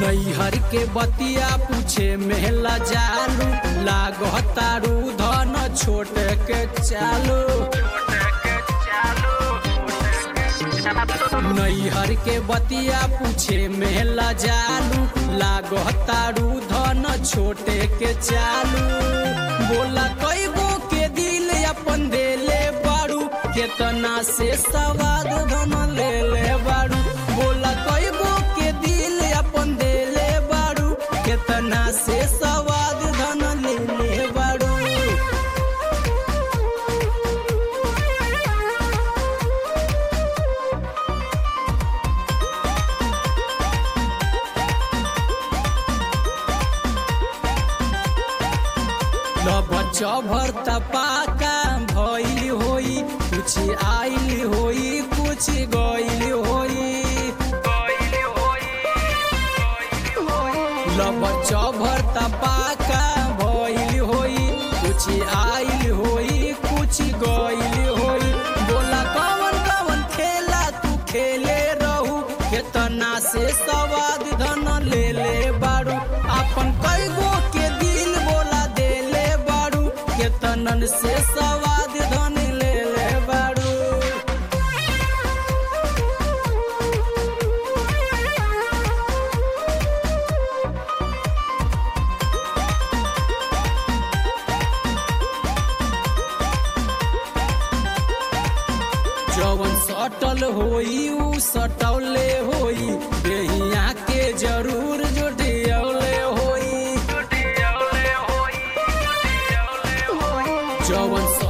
नैहर के बतिया पूछे मेला जालू लागतारू धन छोट के चालू नैहर के बतिया पूछे मेला जालू लागतारू धन छोटे के चालू बोला कई गो के दिल अपन देले बारू केतना से सवाद धन ले ले बारू बोला कई गो के दिल अपन देले बारू केतना से सवाद धन ले ले बारू बच्चा भरता पाका भइल होई कुछ आइल होई कुछ गइल होई बच्चा भरता पाका भइल होई कुछ आइल होई कुछ गइल होई बोला कवन कवन खेला तू खेले रहू केतना से सवाद धन ले ले बारू अपन कई गो के दिल बोला देले बारू केतनन से सवाद धन ले ले बारू जवन सटल होई उ सटौले होई बेहिया के जरूर जुटियौले होई जवन